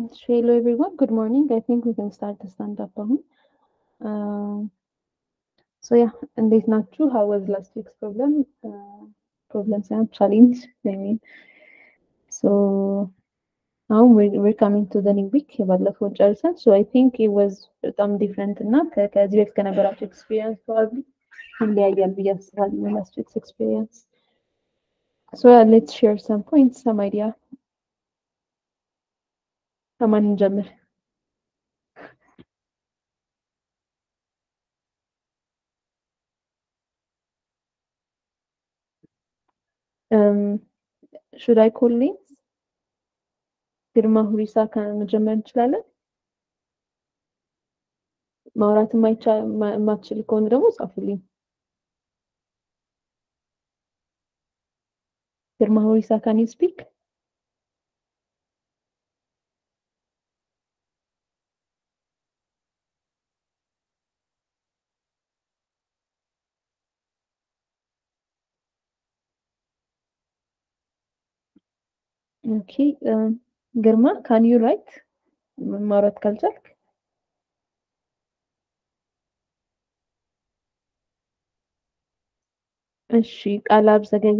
Hello everyone, good morning. I think we can start the stand-up አሁን ሶ ያ እንዴት ናችሁ? how was last week's problem? ፕሮብለም ሳይሆን ቻሌንጅ I mean so አሁን we're, we're coming to the new week የባለፈውን ጨርሰን so I think it was በጣም ዲፍረንት እና ከ- ከዚህ በፊት ከነበራቸው ኤክስፒሪየንስ probably ይለያያል ብዬ አስባለሁ last week's experience so yeah, let's share some points some idea ከማን እንጀምር? Um, should I call names? ግርማ ሁሪሳ ከመጀመር እንችላለን። ማውራት የማይቻ- ማ- የማትችል ከሆነ ደግሞ ጻፉልኝ። ግርማ ሁሪሳ ካን ዩ ስፒክ? ኦኬ ግርማ ካን ዩ ራይት? ማውራት ካልቻልክ እሺ። ቃላብ ዘገየ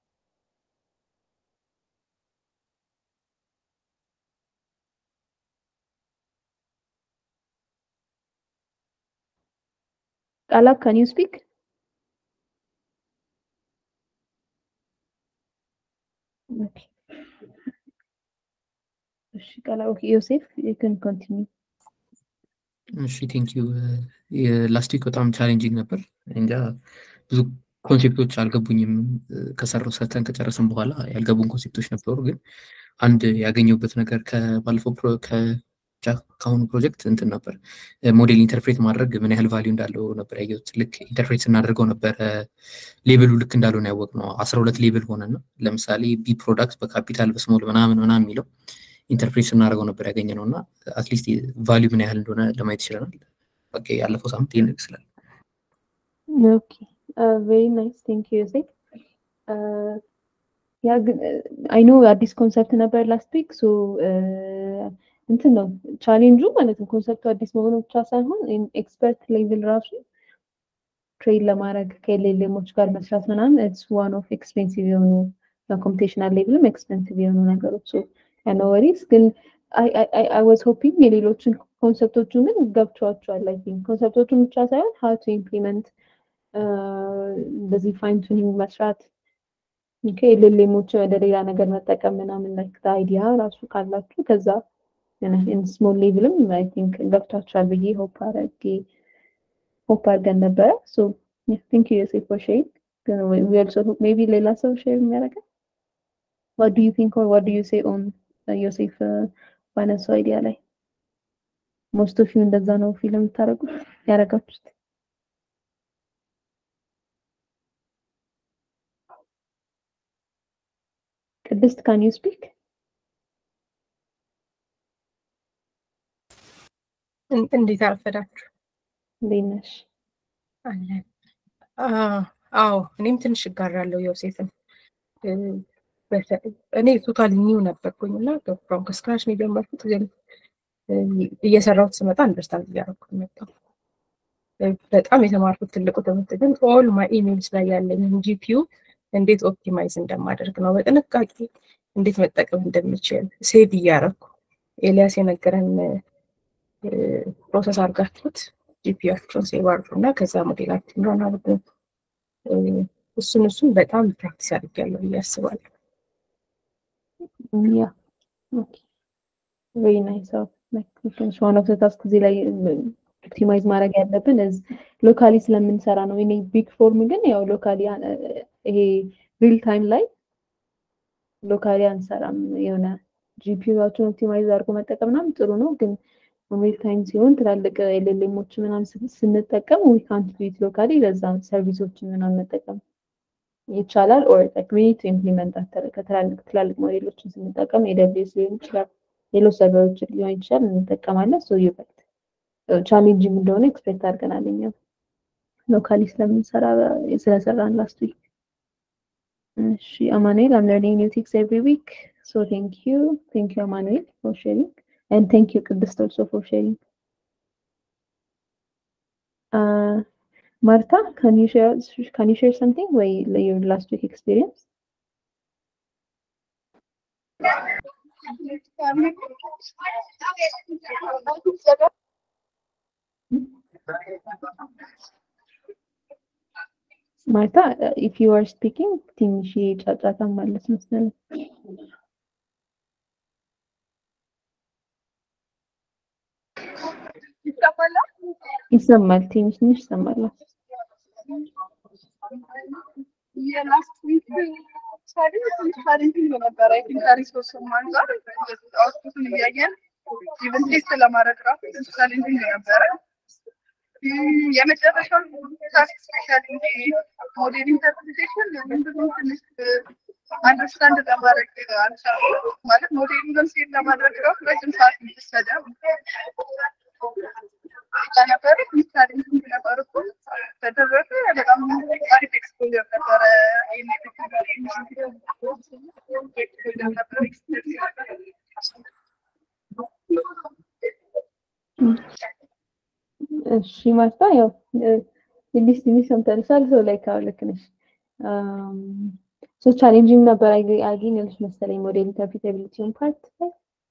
ቃላብ ካን ዩ ስፒክ? ኦኬ እሺ ቃላብ ኦኬ ዮሴፍ ዩ ካን ኮንቲኒው እሺ ቴንክ ዩ የላስት ዊክ በጣም ቻሌንጂንግ ነበር። እንጃ ብዙ ኮንሴፕቶች አልገቡኝም። ከሰራው ሰርተን ከጨረስን በኋላ ያልገቡን ኮንሴፕቶች ነበሩ። ግን አንድ ያገኘሁበት ነገር ከባለፈው ፕሮ- ከ- ከአሁኑ ፕሮጀክት እንትን ነበር ሞዴል ኢንተርፕሬት ማድረግ ምን ያህል ቫሊዩ እንዳለው ነበር ያየሁት። ልክ ኢንተርፕሬት ስናደርገው ነበረ ሌብሉ ልክ እንዳልሆነ ያወቅነው። አስራ ሁለት ሌብል ሆነና ለምሳሌ ቢ ፕሮዳክት በካፒታል በስሞል ምናምን ምናምን የሚለው ኢንተርፕሬት ስናደርገው ነበር ያገኘ ነው እና አትሊስት ቫሊዩ ምን ያህል እንደሆነ ለማየት ይችለናል። በቃ ያለፈው ሳምንት ይህን ይመስላል። ኦኬ ቬሪ ናይስ ቴንክ ዩ ዮሴፍ ያ ግን አይ ኖ አዲስ ኮንሰፕት ነበር ላስት ዊክ ሶ እንትን ነው ቻሌንጁ ማለት ነው ኮንሰፕቱ አዲስ መሆኑ ብቻ ሳይሆን ኤክስፐርት ሌቭል ራሱ ትሬድ ለማድረግ ከኤልኤልኤሞች ጋር መስራት ምናምን ኢትስ ዋን ኦፍ ኤክስፔንሲቭ የሆኑ ኮምፒቴሽናል ሌቭልም ኤክስፔንሲቭ የሆኑ ነገሮች ያነ ወሪስ ግን አይ ዋዝ ሆፒንግ የሌሎችን ኮንሰፕቶቹ ግን ገብቷቸዋል አይ ቲንክ ኮንሰፕቶቹን ብቻ ሳይሆን ሀው ቱ ኢምፕሊመንት እንደዚህ ፋይን ቱኒንግ መስራት ከኤልኤልኤሞችን ወደ ሌላ ነገር መጠቀም ምናምን ላይክ አይዲያ ራሱ ካላችሁ ከዛ ስሞል ሌቭልም አይ ቲንክ ገብቷቸዋል ብዬ ሆፕ አረጌ ሆፕ አድርገን ነበረ ሶ ቲንክ ዩ ዮሴፍ ፎር ሼሪንግ ግን we also hope maybe ሌላ ሰው ሼር የሚያደርገን what do you think or what do you say on uh, ዮሴፍ uh, ባነሳው አይዲያ ላይ ሞስት ኦፍ ዩ እንደዛ ነው ፊልም የምታደርጉት ያደረጋችሁት ቅድስት ካን ዩ ስፒክ እን- እንዴት አረፈዳችሁ? እንዴት ነሽ አለን። አ- አዎ እኔም ትንሽ እጋራለሁ ዮሴፍን። እ፣ በተ- እኔ ቶታሊ ኒው ነበርኩኝ እና ፍሮም ከስክራች ነው የጀመርኩት፣ ግን እ፣ እየሰራሁት ስመጣ አንደርስታንድ እያደረኩት መጣሁ። እ፣ በጣም የተማርኩት ትልቁ ትምህርት ግን ኦል ማይ ኢሜልስ ላይ ያለኝን ጂፒዩ እንዴት ኦፕቲማይዝ እንደማደርግ ነው፣ በጥንቃቄ እንዴት መጠቀም እንደምችል ሴቭ እያደረኩ ኤልያስ የነገረን ፕሮሰስ አድርጋችሁት ጂፒያችሁን ሴቭ አድርጉ እና ከዛ ሞዴላችሁን ረን አድርጉ። እ፣ እሱን እሱን በጣም ፕራክቲስ አድርጌያለሁ ብዬ አስባለሁ። ያ ኦኬ ቬሪ ናይስ ኦፍ ላይክ ዋን ኦፍ ዘ ታስክ እዚህ ላይ ኦፕቲማይዝ ማድረግ ያለብን እዝ ሎካሊ ስለምንሰራ ነው። እኔ ቢግ ፎርም ግን ያው ሎካሊ ይሄ ሪል ታይም ላይ ሎካሊ አንሰራም። የሆነ ጂፒዩዎችን ኦፕቲማይዝ አድርጎ መጠቀም ምናምን ጥሩ ነው፣ ግን ሪል ታይም ሲሆን ትላልቅ ኤልኤልኤሞች ምናምን ስን- ስንጠቀም ዊ ካንት ዱ ኢት ሎካሊ ለዛ ሰርቪሶችን ምናምን መጠቀም ይቻላል። ኦር ላይክ ዊ ኒድ ቱ ኢምፕሊመንት ከትላልቅ ትላልቅ ሞዴሎችን ስንጠቀም ኤደብሊውኤስ ሊሆን ይችላል፣ ሌሎች ሰርቨሮችን ሊሆን ይችላል እንጠቀማለን። ሶ ይበልጥ ቻሌንጂንግ እንደሆነ ኤክስፔክት አድርገናል እኛ ሎካሊ ስለምንሰራ ስለሰራን ላስት ዊክ። እሺ አማኑኤል አም ለርኒንግ ኒው ቲክስ ኤቭሪ ዊክ ሶ ቴንክ ዩ ቴንክ ዩ አማኑኤል ፎር ሼሪንግ and thank you Qudust also for sharing. Uh, Martha, can you share can you share something where your last week experience? Martha, uh, if you are speaking, ትንሽ ጫጫታ ማለት መሰለኝ። ይሰማል፣ ትንሽ ትንሽ ይሰማል። የላስት ዊክ ቻሌንጂንግ ነበረ። አይ ቲንክ ከሪሶርስም አንጻር አውትፑትን እያየን ኢቨን ቴስት ለማድረግ ራሱ ቻሌንጂንግ ነበረ። የመጨረሻው ታስክ ስፔሻሊ ሞዴል ኢንተርፕሪቴሽን ብዙም ትንሽ አንደርስታንድ ለማድረግ አልቻልኩም። ማለት ሞዴሉን ሴት ለማድረግ ራሱ ረጅም ሰዓት ወሰደ። ነበረ ቻሌንጂንግ ነበረ እኮ በተረፈ በጣም አሪፍ ኤክስፖዠር ነበረ። እሺ ማርታ ያው ትንሽ ትንሽ ሰምተንሻል። ሰው ላይ ካው ልክ ነሽ። ሶ ቻሌንጂንግ ነበር አገኘልሽ መሰለኝ ሞዴል ኢንተርፕሪታቢሊቲውን ፓርት ላይ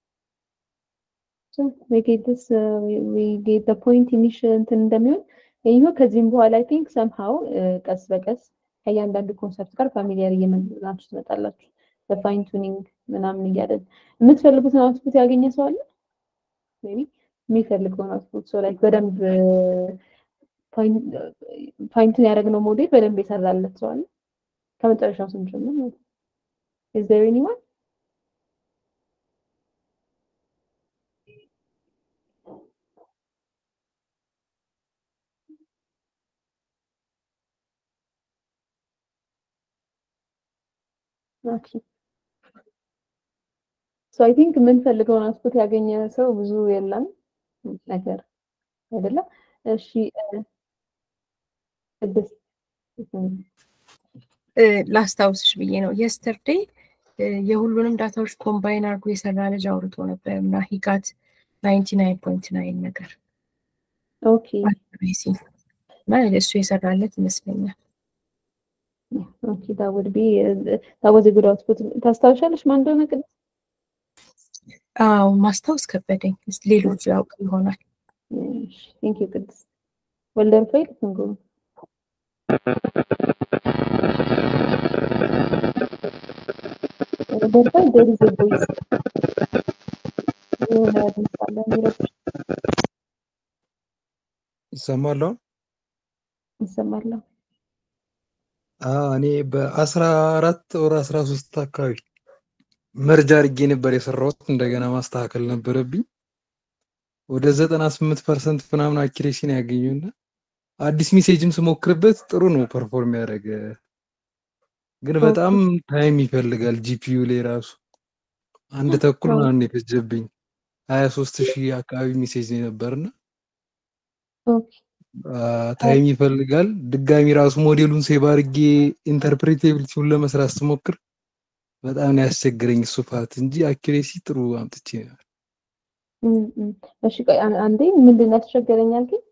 So we get this, uh, we, we get the point ትንሽ እንትን እንደሚሆን ይሄው ከዚህም በኋላ አይ ቲንክ ሰምሃው ቀስ በቀስ ከእያንዳንዱ ኮንሰፕት ጋር ፋሚሊያር እየመጣችሁ ትመጣላችሁ። በፋይን ቱኒንግ ምናምን እያደረግን የምትፈልጉትን አውትፑት ያገኘ ሰው አለ ሜቢ የሚፈልገውን አውትፑት ሶ ላይክ በደንብ ፋይንቱን ያደረግነው ሞዴል በደንብ የሰራለት ሰው አለ ከመጨረሻው ስንጀምር ማለት ነው። Is there anyone? ኦኬ ሶ አይ ቲንክ የምንፈልገውን አውትፑት ያገኘ ሰው ብዙ የለም ነገር አይደለም። እሺ ቅድስት ላስታውስሽ ብዬ ነው የስተርዴይ የሁሉንም ዳታዎች ኮምባይን አድርጎ የሰራ ልጅ አውርቶ ነበር እና ሂጋት ናይንቲ ናይን ፖይንት ናይን ነገር ኦኬ እና እሱ የሰራለት ይመስለኛል። ኦኬ that would be that was a good output ታስታውሻለሽ ማን እንደሆነ ቅድስት? አዎ ማስታወስ ከበደኝ። ሌሎቹ ያውቅ ይሆናል። ቴንክ ዩ ቅድስት ወልደ ሩፋኤል ትንጉ ወልደ ሩፋኤል there is a voice የሆነ ድምፅ አለ የሚረብሽ ይሰማል አሁን? ይሰማል። አዎ እኔ በአስራ አራት ወር አስራ ሶስት አካባቢ መርጃ አድርጌ ነበር የሰራሁት። እንደገና ማስተካከል ነበረብኝ። ወደ ዘጠና ስምንት ፐርሰንት ምናምን አኪሬሲ ነው ያገኘውና አዲስ ሜሴጅም ስሞክርበት ጥሩ ነው ፐርፎርም ያደረገ፣ ግን በጣም ታይም ይፈልጋል። ጂፒዩ ላይ ራሱ አንድ ተኩል ምናምን የፈጀብኝ ሀያ ሶስት ሺህ አካባቢ ሜሴጅ ነው የነበርና ኦኬ ታይም ይፈልጋል። ድጋሚ ራሱ ሞዴሉን ሴቭ አድርጌ ኢንተርፕሬቴቢሊቲውን ለመስራት ስሞክር በጣም ነው ያስቸግረኝ እሱ ፓርት እንጂ አኪሬሲ ጥሩ አምጥቼ ነበር። እሺ ቆይ አንዴ ምንድን ነው ያስቸገረኛል ግን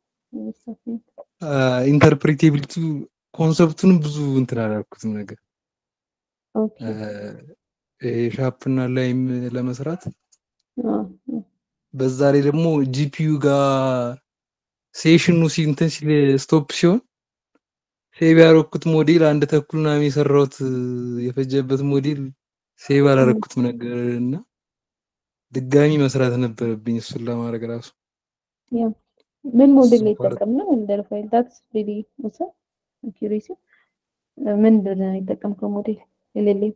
ኢንተርፕሬቴቢሊቲ ኮንሰፕቱንም ብዙ እንትን አላልኩትም ነገር ኦኬ ሻፕና ላይም ለመስራት በዛ ላይ ደግሞ ጂፒዩ ጋር ሴሽኑ እንትን ሲል ስቶፕ ሲሆን ሴቭ ያደረኩት ሞዴል አንድ ተኩል ምናምን የሰራሁት የፈጀበት ሞዴል ሴቭ አላረኩትም ነገር እና ድጋሚ መስራት ነበረብኝ እሱን ለማድረግ ራሱ ምን ሞዴል ላይ የተጠቀምነው እንደ ፋይል ዳትስ ሪሊ ወሰ አኪሬሲ ምንድን ነው የተጠቀምከው ሞዴል የሌለኝ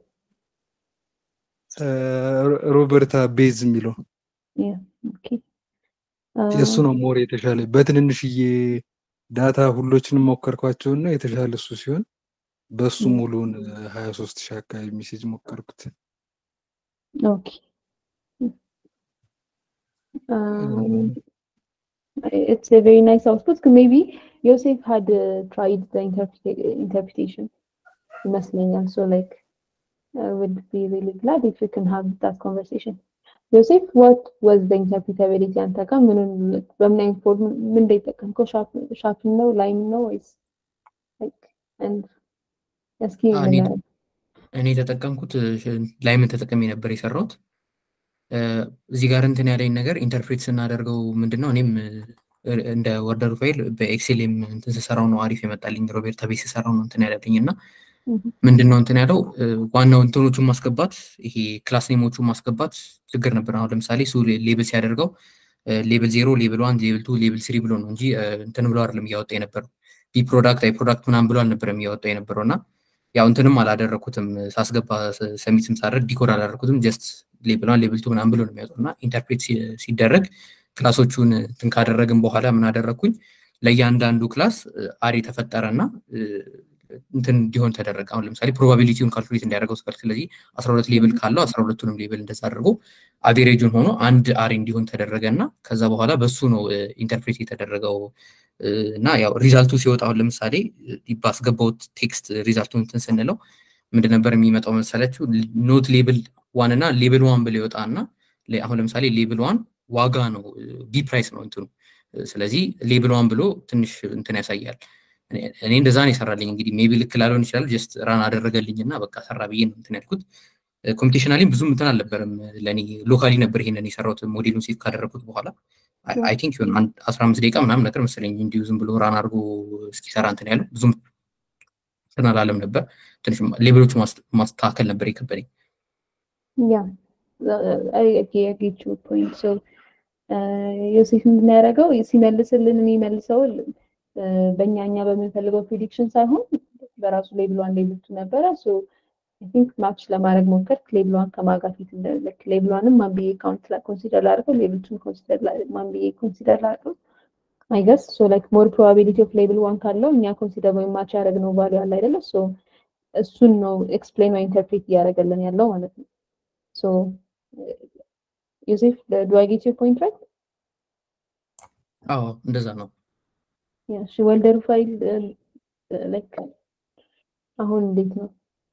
ሮበርታ ቤዝ የሚለው ኦኬ የእሱ ነው ሞር የተሻለ በትንንሽዬ ዳታ ሁሎችንም ሞከርኳቸው እና የተሻለ እሱ ሲሆን በሱ ሙሉን ሀያ ሶስት ሺህ አካባቢ ሜሴጅ ሞከርኩት። ኦኬ it's a very nice output. Maybe Yosef had uh, tried the interpreta- interpretation ይመስለኛል። So like I would be really glad if we can have that conversation. ዮሴፍ ዋት ዋዝ ዘ ኢንተርፕሪታቢሊቲ አንተ ጋር ምኑን በምን አይነት ፎርም ምን እንደተጠቀምከው ሻፕን ነው ላይም ነው ወይስ እስኪ ንገረን። እኔ የተጠቀምኩት ላይምን ተጠቅሜ ነበር የሰራሁት። እዚህ ጋር እንትን ያለኝ ነገር ኢንተርፕሬት ስናደርገው ምንድን ነው እኔም እንደ ወርደር ፋይል በኤክሴልም እንትን ስሰራው ነው አሪፍ የመጣልኝ። ሮቤርታ ቤት ስሰራው ነው እንትን ያለልኝ እና ምንድን ነው እንትን ያለው ዋናው እንትኖቹን ማስገባት ይሄ ክላስ ኔሞቹን ማስገባት ችግር ነበር። አሁን ለምሳሌ እሱ ሌብል ሲያደርገው ሌብል ዜሮ፣ ሌብል ዋን፣ ሌብል ቱ፣ ሌብል ስሪ ብሎ ነው እንጂ እንትን ብሎ አይደለም እያወጣ የነበረው ቢ ፕሮዳክት አይ ፕሮዳክት ምናምን ብሎ አልነበረም እያወጣ የነበረው እና ያው እንትንም አላደረኩትም ሳስገባ ሰሚትም ሳደርግ ዲኮድ አላደረኩትም ጀስት ሌብል ዋን ሌብል ቱ ምናምን ብሎ ነው የሚያወጣው እና ኢንተርፕሬት ሲደረግ ክላሶቹን እንትን ካደረግን በኋላ ምን አደረግኩኝ ለእያንዳንዱ ክላስ አሪ ተፈጠረ እና እንትን እንዲሆን ተደረገ። አሁን ለምሳሌ ፕሮባቢሊቲውን ካልኩሌት እንዲያደርገው ስፈልግ ስለዚህ አስራ ሁለት ሌብል ካለው አስራ ሁለቱንም ሌብል እንደዛ አድርጎ አቬሬጁን ሆኖ አንድ አሪ እንዲሆን ተደረገ እና ከዛ በኋላ በሱ ነው ኢንተርፕሬት የተደረገው እና ያው ሪዛልቱ ሲወጣ አሁን ለምሳሌ ባስገባውት ቴክስት ሪዛልቱን እንትን ስንለው ምንድን ነበር የሚመጣው መሰላችሁ? ኖት ሌብል ዋን እና ሌብል ዋን ብሎ ይወጣ እና አሁን ለምሳሌ ሌብል ዋን ዋጋ ነው ቢ ፕራይስ ነው እንትኑ። ስለዚህ ሌብል ዋን ብሎ ትንሽ እንትን ያሳያል። እኔ እንደዛ ነው የሰራልኝ። እንግዲህ ሜቢ ልክ ላልሆን ይችላል። ጀስት ራን አደረገልኝ እና በቃ ሰራ ብዬ ነው እንትን ያልኩት። ኮምፒቴሽናሊም ብዙም እንትን አልነበረም ለእኔ ሎካሊ ነበር ይሄንን የሰራሁት ሞዴሉን ሴት ካደረግኩት በኋላ አይ ቲንክ ይሆን አንድ አስራ አምስት ደቂቃ ምናምን ነገር መሰለኝ እንዲሁ ዝም ብሎ ራን አድርጎ እስኪሰራ እንትን ያለው ብዙም እንትን አላለም ነበር። ትንሽ ሌብሎቹ ማስተካከል ነበር የከበደኝ። ያ ጌቹ ፖይንት ሶ ዮሴፍ ምንድን ነው ያደረገው ሲመልስልን የሚመልሰው በእኛ እኛ በምንፈልገው ፕሪዲክሽን ሳይሆን በራሱ ሌብል ዋን ሌብል ቱ ነበረ። ሶ አይ ቲንክ ማች ለማድረግ ሞከርክ። ሌብል ዋን ከማጋ ፊት ልክ ሌብል ዋንም ማን ብዬ ካውንት ኮንሲደር ላድርገው፣ ሌብል ቱን ኮንሲደር ማን ብዬ ኮንሲደር ላድርገው። አይ ገስ ሶ ላይክ ሞር ፕሮባቢሊቲ ኦፍ ሌብል ዋን ካለው እኛ ኮንሲደር ወይም ማች ያደረግነው ቫሉ አለ አይደለ? ሶ እሱን ነው ኤክስፕሌን ወይ ኢንተርፕሬት እያደረገልን ያለው ማለት ነው። ሶ ዮሴፍ ዱ አይ ጌት ዩር ፖይንት ራይት? አዎ እንደዛ ነው። እሺ ወልደር ፋይል ላይክ አሁን እንዴት ነው?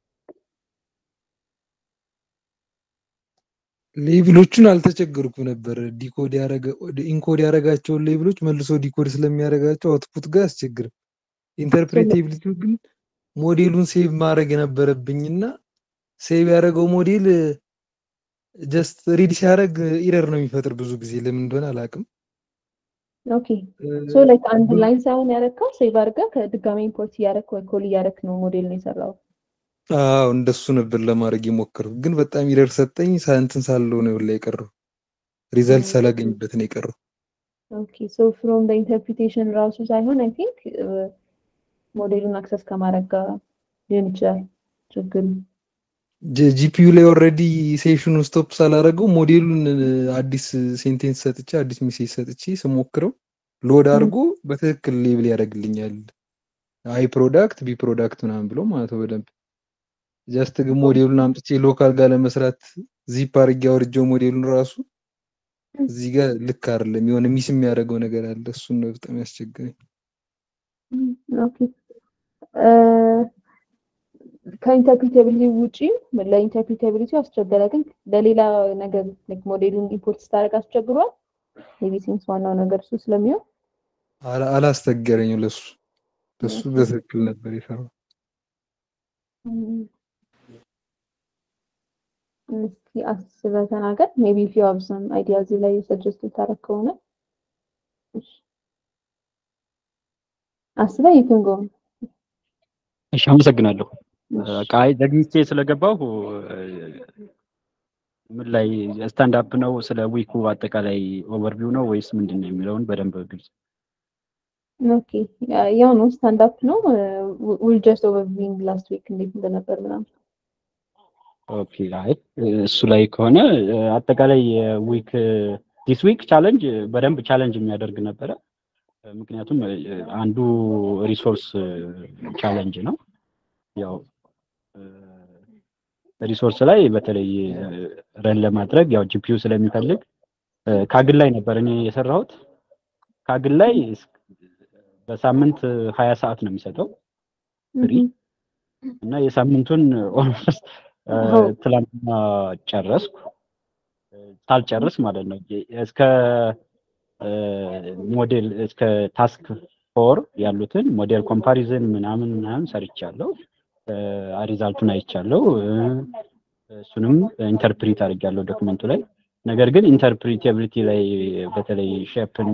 ሌብሎቹን አልተቸገርኩም ነበር። ዲኮድ ያረገ ኢንኮድ ያረጋቸውን ሌብሎች መልሶ ዲኮድ ስለሚያደርጋቸው አውትፑት ጋር አስቸግርም። ኢንተርፕሬቴቢሊቲው ግን ሞዴሉን ሴቭ ማድረግ የነበረብኝና ሴቭ ያደረገው ሞዴል ጀስት ሪድ ሲያደርግ ኢረር ነው የሚፈጥር ብዙ ጊዜ ለምን እንደሆነ አላውቅም። ኦኬ ሶ ላይክ አንድ ላይን ሳይሆን ያረከው ሴቭ አድርገህ ከድጋሚ ኢምፖርት እያደረክ ወይ ኮል እያደረክ ነው ሞዴል ነው የሰራው። አዎ እንደሱ ነበር ለማድረግ የሞከርኩት፣ ግን በጣም ኢረር ሰጠኝ። ሳንትን ሳለው ነው ላይ የቀረው ሪዛልት ሳላገኝበት ነው የቀረው። ኦኬ ሶ ፍሮም ዘ ኢንተርፕሪቴሽን ራሱ ሳይሆን አይ ቲንክ ሞዴሉን አክሰስ ከማድረግ ጋር ሊሆን ይችላል ችግሩ። ጂፒዩ ላይ ኦልሬዲ ሴሽኑን ስቶፕ ሳላደረገው ሞዴሉን አዲስ ሴንቴንስ ሰጥቼ አዲስ ሜሴጅ ሰጥቼ ስሞክረው ሎድ አድርጎ በትክክል ሌብል ያደርግልኛል። አይ ፕሮዳክት ቢ ፕሮዳክት ምናምን ብሎ ማለት ነው በደንብ ጀስት ግን ሞዴሉን አምጥቼ ሎካል ጋር ለመስራት ዚፕ አድርጌ አውርጄው ሞዴሉን ራሱ እዚህ ጋር ልክ አይደለም፣ የሆነ ሚስ የሚያደርገው ነገር አለ። እሱን ነው በጣም ያስቸግረኝ። ኦኬ ከኢንተርፕሪታቢሊቲ ውጪ ለኢንተርፕሪታቢሊቲ አስቸገረ፣ ግን ለሌላ ነገር ላይክ ሞዴሉን ኢምፖርት ስታደርግ አስቸግሯል። ሜቢ ሲንስ ዋናው ነገር እሱ ስለሚሆን አላስቸገረኝም። ለሱ ለሱ በትክክል ነበር የሰራው። እስኪ አስበህ ተናገር። ሜቢ ኢፍ ዩ ሃቭ ሰም አይዲያ እዚህ ላይ ሰጀስት ልታደርግ ከሆነ አስበህ ዩ ካን ጎ እሺ፣ አመሰግናለሁ። ቃይ ዘግይቼ ስለገባሁ ምን ላይ ስታንድ አፕ ነው ስለ ዊኩ አጠቃላይ ኦቨርቪው ነው ወይስ ምንድን ነው የሚለውን በደንብ ግልጽ ኦኬ ያው ነው ስታንድ አፕ ነው ዊል ጀስት ኦቨርቪውንግ ላስት ዊክ እንዴት እንደነበር ምናምን ኦኬ አይ እሱ ላይ ከሆነ አጠቃላይ ዊክ ዲስ ዊክ ቻለንጅ በደንብ ቻለንጅ የሚያደርግ ነበረ። ምክንያቱም አንዱ ሪሶርስ ቻለንጅ ነው። ያው ሪሶርስ ላይ በተለይ ረን ለማድረግ ያው ጂፒዩ ስለሚፈልግ ካግል ላይ ነበር እኔ የሰራሁት። ካግል ላይ በሳምንት ሀያ ሰዓት ነው የሚሰጠው ፍሪ እና የሳምንቱን ኦልሞስት ትላንትና ጨረስኩ። ሳልጨርስ ማለት ነው እስከ ሞዴል እስከ ታስክ ፎር ያሉትን ሞዴል ኮምፓሪዝን ምናምን ምናምን ሰርቻለሁ። ሪዛልቱን አይቻለሁ። እሱንም ኢንተርፕሪት አድርጌያለሁ ዶክመንቱ ላይ። ነገር ግን ኢንተርፕሪቴቢሊቲ ላይ በተለይ ሼፕ እና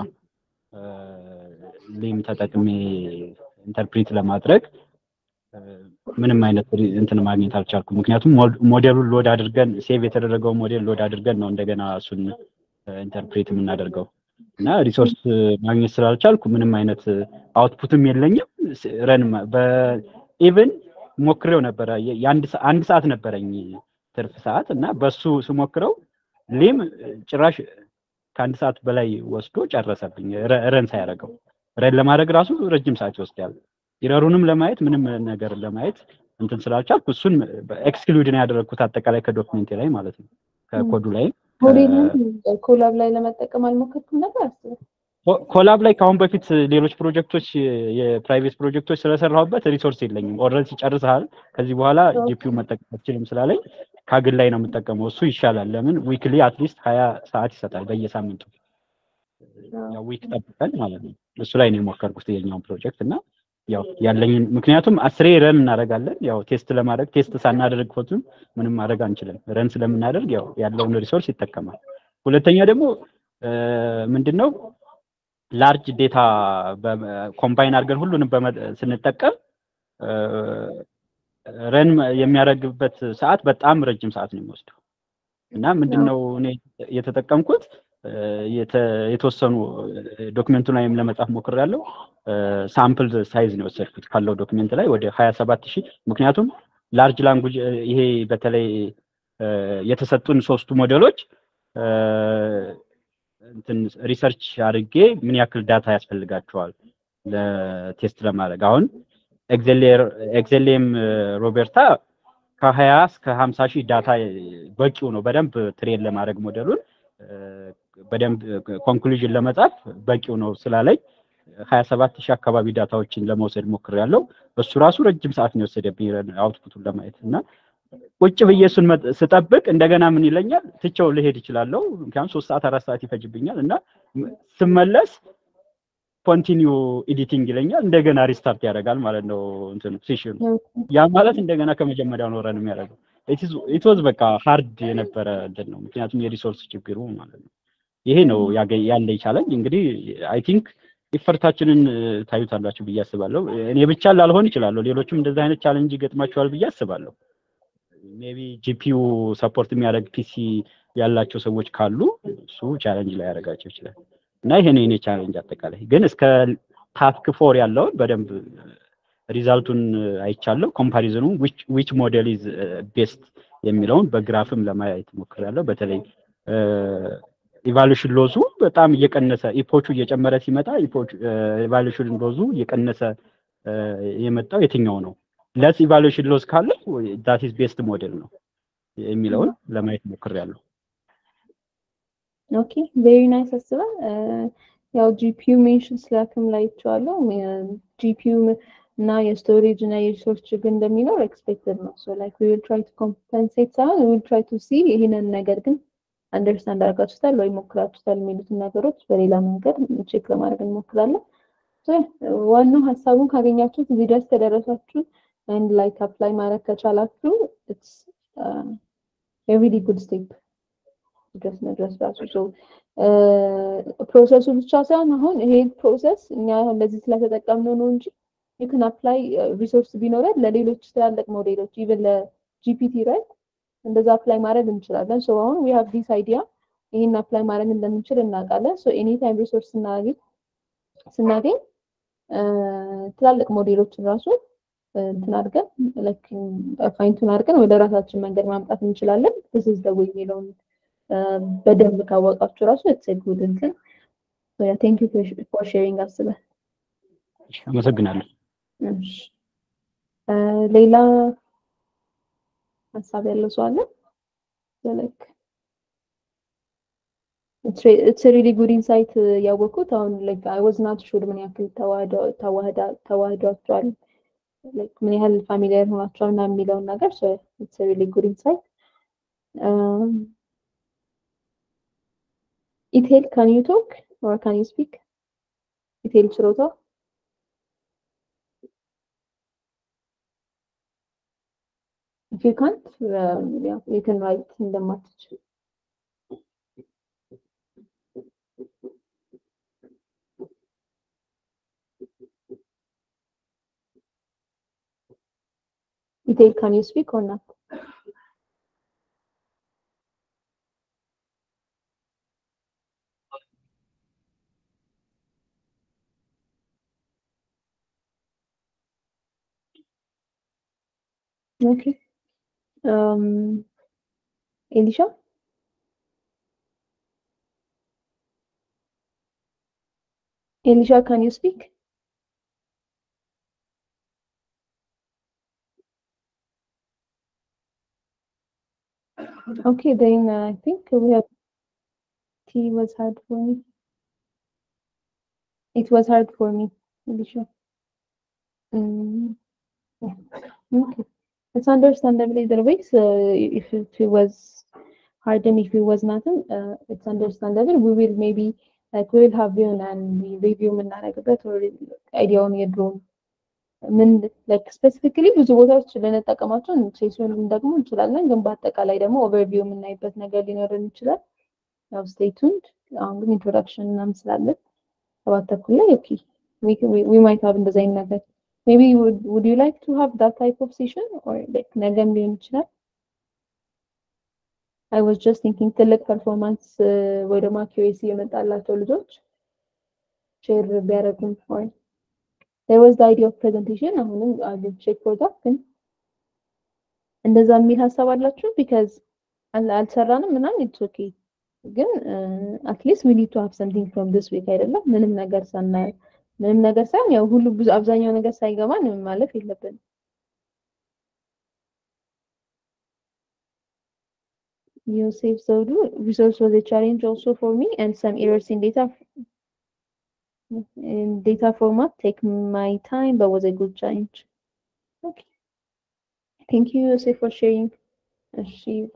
ሊም ተጠቅሜ ኢንተርፕሪት ለማድረግ ምንም አይነት እንትን ማግኘት አልቻልኩም። ምክንያቱም ሞዴሉን ሎድ አድርገን ሴቭ የተደረገው ሞዴል ሎድ አድርገን ነው እንደገና እሱን ኢንተርፕሬት የምናደርገው እና ሪሶርስ ማግኘት ስላልቻልኩ ምንም አይነት አውትፑትም የለኝም። ረን በኢቭን ሞክሬው ነበረ። አንድ ሰዓት ነበረኝ ትርፍ ሰዓት እና በሱ ስሞክረው ሊም ጭራሽ ከአንድ ሰዓት በላይ ወስዶ ጨረሰብኝ። ረን ሳያደርገው ረን ለማድረግ ራሱ ረጅም ሰዓት ይወስዳል። ኢረሩንም ለማየት ምንም ነገር ለማየት እንትን ስላልቻልኩ እሱን ኤክስክሉድ ነው ያደረግኩት አጠቃላይ ከዶክሜንቴ ላይ ማለት ነው ከኮዱ ላይ ሞዴልን ኮላብ ላይ ለመጠቀም አልሞከርኩም ነበር አስበው። ኮላብ ላይ ከአሁን በፊት ሌሎች ፕሮጀክቶች የፕራይቬት ፕሮጀክቶች ስለሰራሁበት ሪሶርስ የለኝም። ኦልሬዲ ጨርሰሃል፣ ከዚህ በኋላ ጂፒዩ መጠቀም አትችልም ስላለኝ ካግል ላይ ነው የምጠቀመው። እሱ ይሻላል። ለምን ዊክሊ አትሊስት ሀያ ሰዓት ይሰጣል በየሳምንቱ ያው ዊክ ጠብቀን ማለት ነው። እሱ ላይ ነው የሞከርኩት የኛውን ፕሮጀክት እና ያው ያለኝን ምክንያቱም አስሬ ረን እናደርጋለን። ያው ቴስት ለማድረግ ቴስት ሳናደርግ ኮቱን ምንም ማድረግ አንችልም። ረን ስለምናደርግ ያው ያለውን ሪሶርስ ይጠቀማል። ሁለተኛ ደግሞ ምንድነው ላርጅ ዴታ ኮምባይን አድርገን ሁሉንም ስንጠቀም ረን የሚያደርግበት ሰዓት በጣም ረጅም ሰዓት ነው የሚወስደው እና ምንድነው እኔ የተጠቀምኩት የተወሰኑ ዶክመንቱ ላይም ለመጻፍ ሞክሬያለሁ። ሳምፕል ሳይዝ ነው የወሰድኩት ካለው ዶክመንት ላይ ወደ ሀያ ሰባት ሺህ ምክንያቱም ላርጅ ላንጉጅ ይሄ በተለይ የተሰጡን ሶስቱ ሞዴሎች እንትን ሪሰርች አድርጌ ምን ያክል ዳታ ያስፈልጋቸዋል ለቴስት ለማድረግ አሁን ኤግዜሌም ሮቤርታ ከሀያ እስከ ሀምሳ ሺህ ዳታ በቂው ነው በደንብ ትሬን ለማድረግ ሞዴሉን በደንብ ኮንክሉዥን ለመጻፍ በቂው ነው ስላለኝ ሀያ ሰባት ሺህ አካባቢ ዳታዎችን ለመውሰድ ሞክሬያለሁ። እሱ ራሱ ረጅም ሰዓት ነው የወሰደብኝ አውትፑቱን ለማየት እና ቁጭ ብዬ እሱን ስጠብቅ እንደገና ምን ይለኛል ትቼው ልሄድ እችላለሁ። ምክንያቱም ሶስት ሰዓት አራት ሰዓት ይፈጅብኛል እና ስመለስ ኮንቲኒዩ ኤዲቲንግ ይለኛል። እንደገና ሪስታርት ያደርጋል ማለት ነው እንትኑ ሴሽኑ። ያ ማለት እንደገና ከመጀመሪያው ነው ረን የሚያደርገው። ኢትወዝ በቃ ሀርድ የነበረ እንትን ነው፣ ምክንያቱም የሪሶርስ ችግሩ ማለት ነው። ይሄ ነው ያለ ቻለንጅ። እንግዲህ አይ ቲንክ ኢፈርታችንን ታዩታላችሁ ብዬ አስባለሁ። እኔ ብቻ ላልሆን ይችላለሁ፣ ሌሎችም እንደዚህ አይነት ቻለንጅ ይገጥማቸዋል ብዬ አስባለሁ። ሜቢ ጂፒዩ ሰፖርት የሚያደርግ ፒሲ ያላቸው ሰዎች ካሉ እሱ ቻለንጅ ላይ ያደርጋቸው ይችላል። እና ይሄ ነው የኔ ቻለንጅ አጠቃላይ። ግን እስከ ታስክ ፎር ያለውን በደንብ ሪዛልቱን አይቻለሁ። ኮምፓሪዝኑ ዊች ሞዴል ኢዝ ቤስት የሚለውን በግራፍም ለማየት ሞክሬያለሁ። በተለይ ኢቫሉሽን ሎዙ በጣም እየቀነሰ ኢፖቹ እየጨመረ ሲመጣ ኢቫሉሽን ሎዙ እየቀነሰ የመጣው የትኛው ነው? ለስ ኢቫሉሽን ሎዝ ካለው ዳት ኢዝ ቤስት ሞዴል ነው የሚለውን ለማየት ሞክሬያለሁ። ኦኬ ቬሪ ናይስ አስበ ያው ጂፒዩ ሜንሽን ስላክም ላይ ይቸዋለሁ ጂፒዩ እና የስቶሬጅ እና የሪሶርስ ችግር እንደሚኖር ኤክስፔክትድ ነው። ሶ ላይክ ዊ ዊል ትራይ ቱ ኮምፐንሴት ሳይሆን ዊ ዊል ትራይ ቱ ሲ ይህንን ነገር ግን አንደርስታንድ አድርጋችሁታል ወይ ሞክራችሁታል የሚሉትን ነገሮች በሌላ መንገድ ቼክ ለማድረግ እንሞክራለን። ዋናው ሀሳቡን ካገኛችሁት እዚህ ድረስ ከደረሳችሁ አንድ ላይክ አፕላይ ማድረግ ከቻላችሁ ኢትስ ሪሊ ጉድ ስቴፕ ድረስ መድረስ ራሱ ፕሮሰሱ ብቻ ሳይሆን አሁን ይሄ ፕሮሰስ እኛ እንደዚህ ስለተጠቀምነው ነው እንጂ ዩክን አፕላይ ሪሶርስ ቢኖረን ለሌሎች ትላልቅ ሞዴሎች ኢቨን ለጂፒቲ ራይት እንደዛ አፕላይ ማድረግ እንችላለን። ሶ አሁን ዊ ሃቭ ዲስ አይዲያ ይሄን አፕላይ ማድረግ እንደምንችል እናውቃለን። ሶ ኤኒ ታይም ሪሶርስ ስናገኝ ስናገኝ ትላልቅ ሞዴሎችን ራሱ እንትን አድርገን ፋይንቱን አድርገን ወደ ራሳችን መንገድ ማምጣት እንችላለን። ስ ዝ ደዌ የሚለውን በደንብ ካወቃችሁ ራሱ የተሰጉድ እንትን ቴንክ ዩ ፎር ሼሪንግ አስበ አመሰግናለሁ። ሌላ ሀሳብ ያለው ሰው አለ? ላይክ ኢትስ ሪሊ ጉድ ኢንሳይት ያወቅኩት አሁን ላይክ አይ ዋዝ ናት ሹር ምን ያክል ተዋህዷቸዋል ላይክ ምን ያህል ፋሚሊየር ሆናቸዋል እና የሚለውን ነገር ኢትስ ሪሊ ጉድ ኢንሳይት ኢቴል ካን ዩ ቶክ ኦር ካን ዩ ስፒክ? ኢቴል ችሮታ If you can't, um, yeah, you can write in the message. Itel, can you speak or not? Okay. Um, Elisha? Elisha, can you speak? Okay, then uh, I think we have T was hard for me. It was hard for me, Elisha. Mm, yeah. Okay. It's understandable either way. So if it, if it was hard and if it was nothing, uh, it's understandable. We will maybe like we will have you and we review የምናደርግበት or አይዲያውን የድሮውን ምን ላይክ ስፔሲፊካሊ ብዙ ቦታዎች ልንጠቀማቸው ሴሽኑን ደግሞ እንችላለን፣ ግን በአጠቃላይ ደግሞ ኦቨርቪው የምናይበት ነገር ሊኖርን ይችላል። ያው ስቴይ ቱንድ። አሁን ግን ኢንትሮዳክሽን ምናምን ስላለን ሰባት ተኩል ላይ ኦኬ ዊ ማይት ሀብ እንደዚ አይነት ነገር ሜቢ ውድ ዩ ላይክ ቱ ሃቭ ዳት ታይፕ ኦፍ ሴሽን ኦር ላይክ ነገም ሊሆን ይችላል። አይ ዋዝ ጀስት ቲንኪንግ ትልቅ ፐርፎርማንስ ወይ ደግሞ አኪሬሲ የመጣላቸው ልጆች ሼር ቢያደርጉም ኦር there was the idea of presentation አሁንም I will check for that ግን እንደዛ የሚል ሀሳብ አላችሁ because አልሰራንም ምናምን it's okay ግን አትሊስት we need to have something from this week አይደለም ምንም ነገር ሳናይ ምንም ነገር ሳይሆን ያው ሁሉ ብዙ አብዛኛው ነገር ሳይገባን ማለፍ የለብንም Yosef Zodu, resource was a challenge also for me and some errors in data in data format take my time but was a good challenge. Okay. Thank you, Yosef, for sharing. She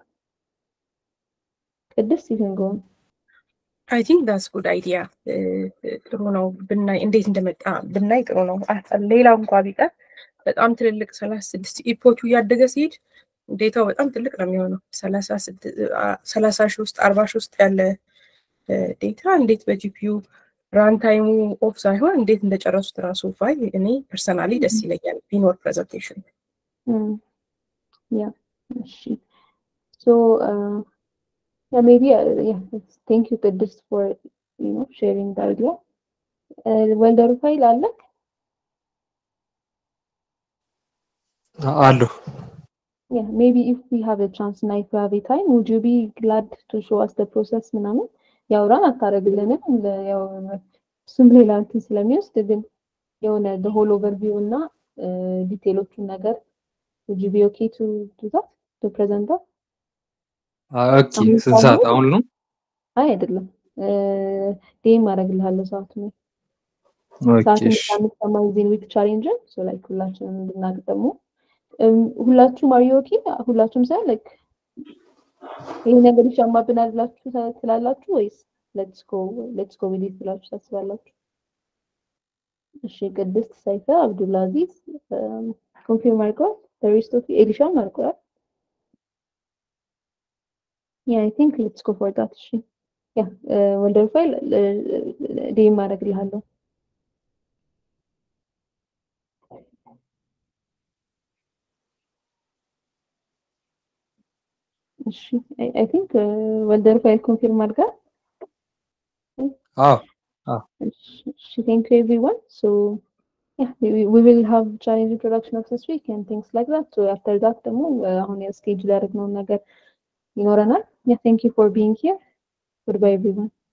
ቅድስት you can go on. አይ ቲንክ ዳስ ጉድ አይዲያ ጥሩ ነው ብናይ እንዴት እንደመጣ ብናይ ጥሩ ነው። ሌላው እንኳ ቢቀር በጣም ትልልቅ ሰላሳ ስድስት ኢፖቹ እያደገ ሲሄድ ዴታው በጣም ትልቅ ነው የሚሆነው። ሰላሳ ሺህ ውስጥ አርባ ሺህ ውስጥ ያለ ዴታ እንዴት በጂፒዩ ራን ታይሙ ኦፍ ሳይሆን እንዴት እንደጨረሱት ራሱ ፋይል እኔ ፐርሰናሊ ደስ ይለኛል ቢኖር ፕሬዘንቴሽን። ያ እሺ ሶ Yeah, maybe, uh, yeah, thank you, Qudus, for, you know, sharing the idea. Uh, Welder file አለክ? አለሁ። Yeah, maybe if we have a chance እና if we have a time, would you be glad to show us the process ምናምን? ያው ራን አታረግልንም ያው እሱም ሌላ እንትን ስለሚወስድ ግን የሆነ the whole overview እና ዲቴሎቹን ነገር would you be okay to do that? To present that? ኦኬ ስንት ሰዓት አሁን ነው? አይ አይደለም ዴም አደርግልሃለሁ ሰዓቱ ነው። ኦኬ ሰዓቱን እሺ ሳንሰማ ዚን ዊክ ቻሌንጅን ሶ ላይክ ሁላችንም እንድናቅ ደግሞ ሁላችሁም አር ኦኬ ሁላችሁም ሳይሆን ላይክ ይሄ ነገር ይሻማብናል ብላችሁ ትላላችሁ ወይስ ሌትስ ጎ ሌትስ ጎ ዊዝ ብላችሁ ታስባላችሁ? እሺ ቅድስት ሰይፈ አብዱልአዚዝ ኮንፊርም አድርገዋል። ሪስት ኦፍ ኤሊሻም አድርገዋል። Yeah, I think let's go for that. እሺ ያ ወልደር ፋይል ዴም አደርግልሃለሁ። እሺ አይ ቲንክ ወልደር ፋይል ኮንፊርም አድርጋ አዎ እሺ ቴንክ ዩ ኤቭሪዋን ሶ yeah we, we will have challenge introduction of this week and things like that so after that ደግሞ አሁን የስኬጁል ያደረግነውን ነገር ይኖረናል yeah thank you for being here goodbye everyone